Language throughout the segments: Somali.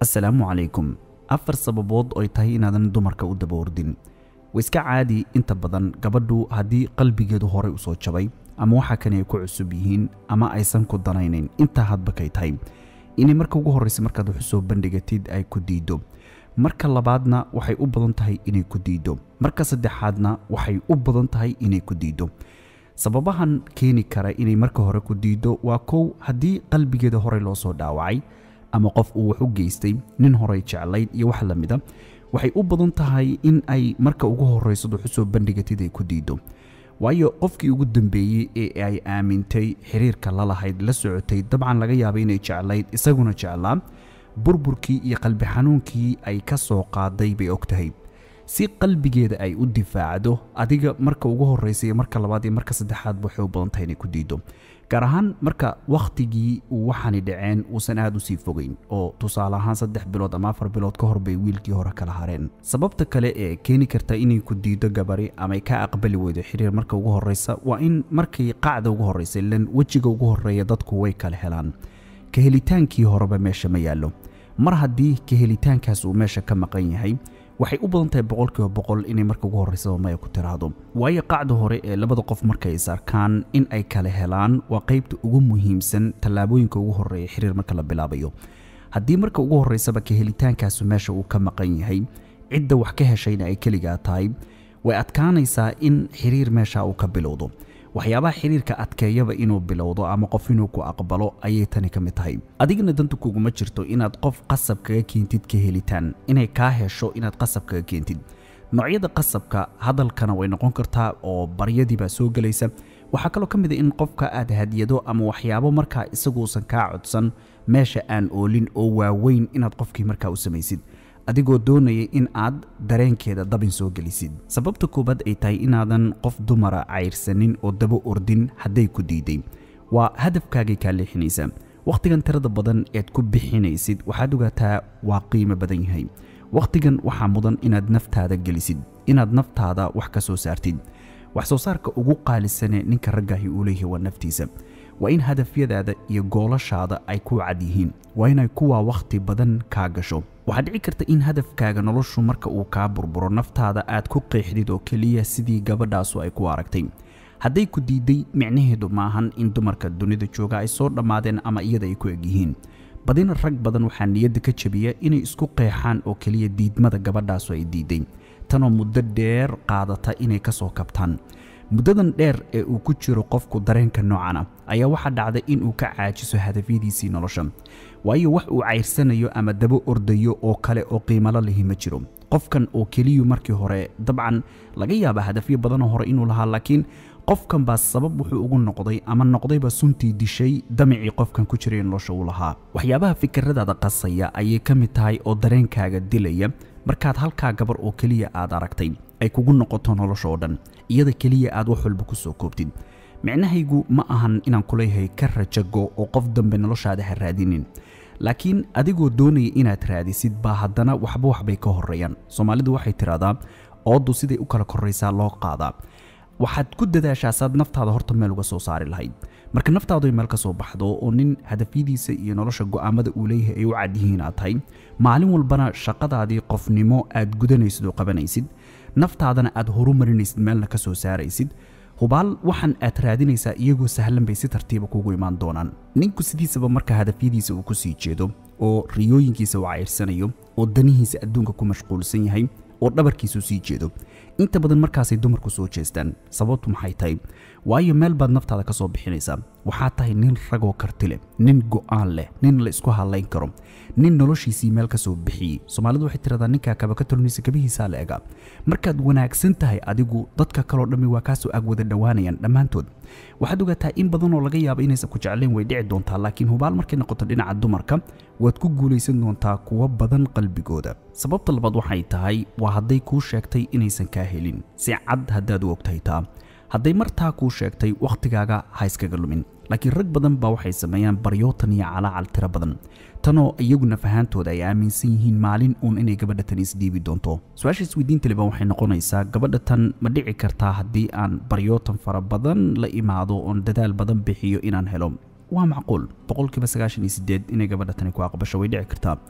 assalaamu calaykum afar sababood oo ay tahay inaadan dumarka u daba ordin waa iska caadi inta badan gabadhu haddii qalbigeedu horey usoo jabay ama waxa kani ay ku cusub yihiin ama aysan ku danaynayn intaa hadba kay tahay inay marka ugu horraysa markaad wax usoo bandhigatid ay ku diido marka labaadna waxay u badan tahay inay ku diido marka saddexaadna waxay u badan tahay inay ku diido sababahan keeni kara inay marka hore ku diido waa kow haddii qalbigeeda horey loo soo dhaawacay ama qof uu wax u geystay nin horey jeclayd iyo wax la mida waxay u badan tahay in ay marka ugu horraysad wax usoo bandhigatid ay ku diido waayo qofkii ugu dambeeyey ee ay aamintay xiriirka la lahayd la socotay dabcan laga yaabay inay jeclayd isaguna jeclaa burburkii iyo qalbi xanuunkii ay ka soo qaaday bay og tahay si qalbigeeda ay u difaacdo adiga marka ugu horraysa iyo marka labaad iyo marka saddexaad waxay u badan tahay inay ku diido gaar ahaan marka wakhtigii uu waxaani dhaceen uusan aad usii fogeyn oo tusaale ahaan saddex bilood ama afar bilood ka hor bay wiilkii hore kala hareen sababta kale ee keeni karta inay ku diido gabari ama ay ka aqbali weydo xiriir marka ugu horraysa waa in markay qacda ugu horraysa ilan wejiga ugu horreeya dadku way kala helaan ka helitaankii horeba meesha ma yaallo mar haddii ka helitaankaas uu meesha ka maqan yahay waxay u badan tahay boqolkiiba boqol inay marka ugu horraysaba maya ku tiraahdo waayo qacda hore ee labada qof markay is arkaan in ay kala helaan waa qaybta ugu muhiimsan tallaabooyinka ugu horreeya xiriir marka la bilaabayo haddii marka ugu horraysaba ka helitaankaasu meesha uu ka maqan yahay cidda wax ka heshayna ay keligaa tahay way adkaanaysaa in xiriir meesha uu ka bilowdo waxyaabaha xiriirka adkeeyaba inuu bilowdo ama qof inuu ku aqbalo ayay tani ka mid tahay adigana danta kuguma jirto inaad qof qasab kaga keentid ka helitaan inay kaa hesho inaad qasab kaga keentid noocyada qasabka hadalkana way noqon kartaa oo baryadii baa soo gelaysa waxaa kaloo ka mid a in qofka aad hadiyado ama waxyaabo markaa isaguusan kaa codsan meesha aan oolin oo waaweyn inaad qofkii markaa u samaysid adigoo doonaya in aad dareenkeeda dabin soo gelisid sababta koowaad ay tahay inaadan qof dumara cayrsanin oo daba ordin hadday ku diiday waa hadafkaagay kaa leexinaysaa wakhtigan tirada badan eed ku bixinaysid waxaad ogaataa waa qiimo badan yahay wakhtigan waxaa mudan inaad naftaada gelisid inaad naftaada wax ka soo saartid wax soo saarka ugu qaalisane ninka raggaahi uu leeyahay waa naftiisa waa in hadafyadaada iyo goolashaada ay ku cad yihiin waa inay kuwaa wakhti badan kaa gasho waxaa dhici karta in hadafkaaga noloshu marka uu kaa burburo naftaada aad ku qeexdid oo keliya sidii gabadhaasu ay ku aragtay hadday ku diiday micnaheedu maahan in dumarka dunida jooga ay soo dhammaadeen ama iyada ay ku egyihiin badina rag badan waxaa niyadda ka jabiya inay isku qeexaan oo keliya diidmada gabadhaasu ay diiday tanoo muddo dheer qaadata inay ka soo kabtaan muddadan dheer ee uu ku jiro qofku dareenka noocana ayaa waxaa dhacda in uu ka caajiso hadafyadiisii nolosha waayo wax uu cayrsanayo ama daba ordayo oo kale oo qiimalo lihi ma jiro qofkan oo keliyu markii hore dabcan laga yaaba hadafyo badanoo hore inuu lahaa laakiin qofkan baa sabab wuxuu ugu noqday ama noqdayba suntii dishay damicii qofkan ku jiray nolosha uu lahaa waxyaabaha fikiradaada qasaya ayay ka mid tahay oo dareenkaaga dilaya markaad halkaa gabar oo keliya aad aragtay ay kugu noqoto nolosha oo dhan iyada keliya aad wax walba ku soo koobtid micnahaygu ma ahan inaan kuleeyahay ka rajago oo qof dambe noloshaada ha raadinin laakiin adigoo doonaya inaad raadisid baa haddana waxba waxbay ka horreeyaan soomaalidu waxay tidhahdaa ooddu siday u kala korraysaa loo qaadaa waxaad ku dadaashaa saad naftaada horta meel uga soo saari lahayd marka naftaadu ay meel ka soo baxdo oo nin hadafyadiisa iyo nolosha go'aamada uu leeyahay ay u cad yihiin aad tahay maalin walbana shaqadaadii qofnimo aad gudanaysid oo qabanaysid naftaadana aad horumarinaysid meelna ka soo saaraysid hubaal waxaan aad raadinaysaa iyagoo sahlan bay si tartiiba kugu imaan doonaan ninku sidiisaba marka hadafyadiisa uu ku sii jeedo oo riyooyinkiisa uu cayrsanayo oo danihiisa adduunka ku mashquulsan yahay oo dhabarkiisu sii jeedo inta badan markaasay dumarku soo jeestaan sababtu maxay tahay waayo meel baad naftaada ka soo bixinaysaa waxaa tahay nin ragoo karti leh nin go'aan leh nin la isku hadlayn karo nin noloshiisii meel ka soo bixiyey soomaalidu waxay tiradaa ninkaa kaba ka tolonaysa kabihiisaa la ega markaad wanaagsan tahay adigu dadka kaloo dhammi waa kaasoo ag wada dhowaanayaan dhammaantood waxaad ogaataa in badanoo laga yaaba inaysan ku jeclayn way dhici doontaa laakiin hubaal markay noqoto dhinaca dumarka waad ku guulaysan doontaa kuwa badan qalbigooda sababta labaad waxay tahay waa hadday kuu sheegtay inaysan kaa helin si cad haddaad u ogtahay taa hadday martaa kuu sheegtay wakhtigaaga ha iskaga lumin laakiin rag badan baa waxay sameeyaan baryootan iyo calaacal tiro badan tanoo iyaguna fahaantooda ay aaminsan yihiin maalin uun inay gabadha tan isdhiibi doonto su-aasha isweydiinta liban waxay noqonaysaa gabadha tan ma dhici kartaa haddii aan baryootan fara badan la imaado oon dadaal badan bixiyo inaan helo waa macquul boqolkiiba sagaashan iyo sideed inay gabadha tani ku aqbasho way dhici kartaa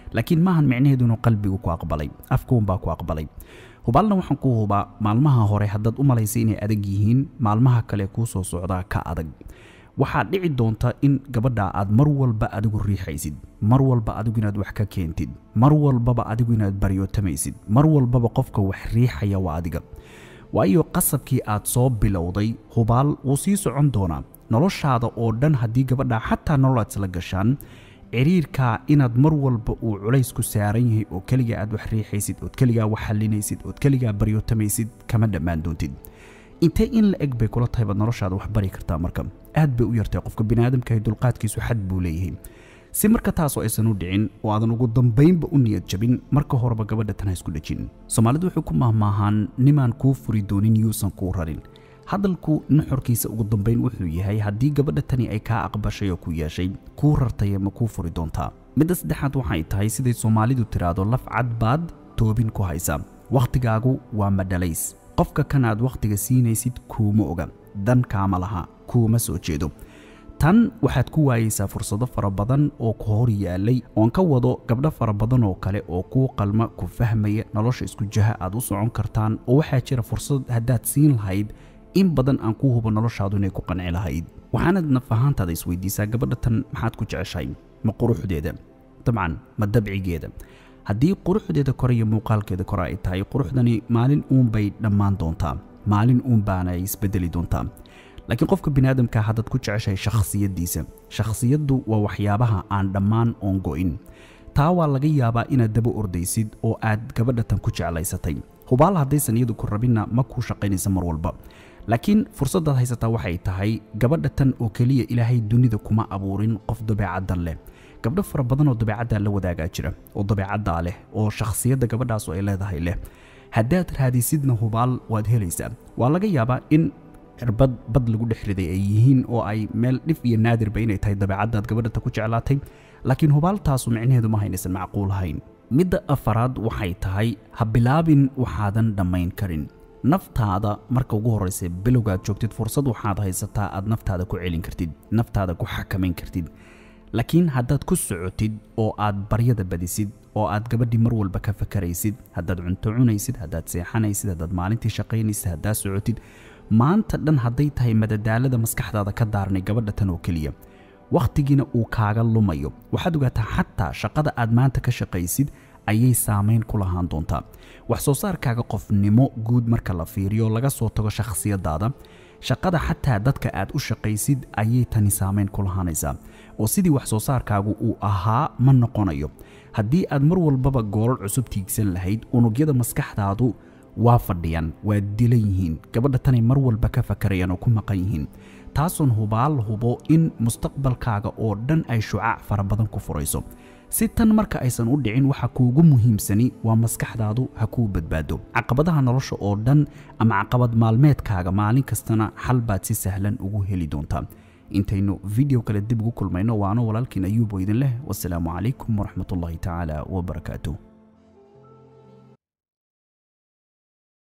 laakiin maahan micnaheedu inuu qalbigu ku aqbalay afkuunbaa ku aqbalay hubaalna waxaan ku hubaa maalmaha hore haddaad u malaysay inay adag yihiin maalmaha kale kuu soo socdaa ka adag waxaad dhici doonta in gabadha aad mar walba adigu riixaysid mar walba adigu inaad wax ka keentid mar walbaba adigu inaad baryootamaysid mar walbaba qofka wax riixaya waa adiga waayo qasabkii aad soo bilowday hubaal wuu sii socon doonaa noloshaada oo dhan haddii gabadha xataa nolol aad isla gashaan ciriirkaa inaad mar walba uu culays ku saaran yahay oo keligaa aad wax riixaysid ood keligaa wax xalinaysid ood keligaa baryootamaysid kama dhammaan doontid intee in la eg bay kula tahay baad noloshaada wax bari kartaa marka aad bay u yartay qofka biniaadamkahi dulqaadkiisu xad buu leeyahay si marka taasoo aysan u dhicin oo aadan ugu dambaynba u niyad jabin marka horeba gabadha tan ha isku dhejin soomaalidu wuxuu ku mahmaahaan nimaan kuu furi doonin yuusan kuu rarin hadalku nuxurkiisa ugu dambayn wuxuu yahay haddii gabadha tani ay kaa aqbashay oo ku yeeshay kuu rartaya ma kuu furi doontaa midda saddexaad waxay tahay siday soomaalidu tiraahdo laf cad baad toobin ku haysa wakhtigaagu waa madhalays qofka kan aad wakhtiga siinaysid kuuma oga dan kaama laha kuuma soo jeedo tan waxaad ku waayeysaa fursado fara badan oo ku hor yaalay oon ka wado gabdho fara badan oo kale oo kuu qalma ku fahmaya nolosha isku jaha aad u socon kartaan oo waxaa jira fursad haddaad siin lahayd in badan aan kuu hubo noloshaadu inay ku qanci lahayd waxaanad naf ahaantaada isweydiisaa gabadha tan maxaad ku jeceshahay ma quruxdeeda dabcan ma dabcigeeda haddii quruxdeeda kore iyo muuqaalkeeda kore ay tahay quruxdani maalin uunbay dhammaan doontaa maalin uun baana ay isbedeli doontaa laakiin qofka biniaadamka haddaad ku jeceshahay shakhsiyaddiisa shakhsiyaddu waa waxyaabaha aan dhammaan oon go'in taa waa laga yaabaa inaad daba ordaysid oo aad gabadha tan ku jeclaysatay hubaal haddaysan iyadu ku rabinna ma kuu shaqaynaysa mar walba laakiin fursaddaad haysataa waxay tahay gabadha tan oo keliya ilaahay dunida kuma abuurin qof dabeecaddan leh gabdho fara badan oo dabeecaddaa la wadaagaa jira oo dabeecaddaa leh oo shakhsiyadda gabadhaasu ay leedahay leh haddaad raadisidna hubaal waad helaysaa waa laga yaabaa in cirbad bad lagu dhex riday ay yihiin oo ay meel dhif iyo naadirba inay tahay dabeecaddaad gabadhata ku jeclaatay laakiin hubaaltaasu micnaheedu ma haynaysan macquul ahayn midda afaraad waxay tahay ha bilaabin waxaadan dhammayn karin naftaada marka ugu horraysa bilowgaad joogtid fursad waxaad haysataa aad naftaada ku celin kartid naftaada ku xakamayn kartid laakiin haddaad ku socotid oo aad baryada badisid oo aad gabadhii mar walba ka fakaraysid haddaad cunto cunaysid haddaad seexanaysid haddaad maalintii shaqaynaysid haddaad socotid maanta dhan hadday tahay madadaalada maskaxdaada ka daarnay gabadha tan oo keliya wakhtigiina uu kaaga lumayo waxaad ogaataa xataa shaqada aad maanta ka shaqaysid ayay saamayn ku lahaan doontaa wax soo saarkaaga qofnimo guud marka la fiiriyo laga soo tago shakhsiyadaada shaqada xataa dadka aad u shaqaysid ayay tani saamayn ku lahaanaysaa oo sidii wax soo saarkaagu uu ahaa ma noqonayo haddii aad mar walbaba goolal cusub tiigsan lahayd unugyada maskaxdaadu waa fadhiyaan waa dilan yihiin gabadha tanay mar walba ka fakarayaan oo ku maqan yihiin taasoon hubaal hubo in mustaqbalkaaga oo dhan ay shucaac fara badan ku furayso si tan marka aysan u dhicin waxa kuugu muhiimsani waa maskaxdaadu ha kuu badbaado caqabadaha nolosha oo dhan ama caqabad maalmeedkaaga maalin kastana xal baad si sahlan ugu heli doontaa intaynu video kale dib ugu kulmayno waano walaalkiin ayuubo idin leh wasalaamu calaykum waraxmatullaahi tacaala wabarakaatuh